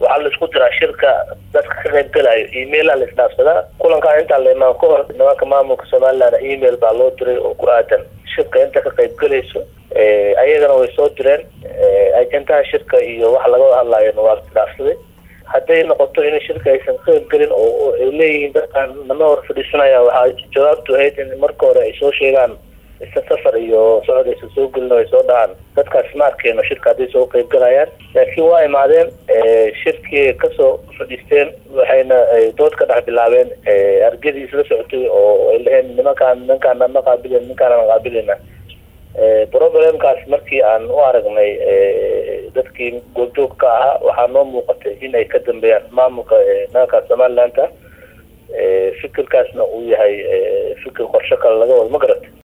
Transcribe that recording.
waxaa laisku diraa shirka dadka ka qayb galayo emaila la isdhaafsadaa kulankaan intaa la imaan ka hor nimanka maamulka somaliland email baa loo diray oo ku aadan shirka inta ka qayb galayso ayagana way soo direen ajendaha shirka iyo waxa laga hadlaayona waa isdhaafsaday hadday noqoto in shirka aysan ka qayb gelin oo ay leeyihiin dadkaan nama hor fadhiisanaya waxaa jawaabtu ahayd in marka hore ay soo sheegaan isa safar iyo socod aysan soo gelin oo ay soo dhahaan dadkaas ma arkeeno shirka hadday soo qayb galayaan laakiin waa imaadeen shirkii kasoo fadhiisteen waxayna dood ka dhex bilaabeen argadii isla socotay oo ay laheen nimankaan ninkaan ma qaabilin ninkaan qaabilina problemkaas markii aan u aragnay dadkii goobjoog ka ahaa waxaa noo muuqatay in ay ka dambeeyaan maamulka nimanka somalilandka fikirkaasna uu yahay fikir qorsho kale laga wado ma garata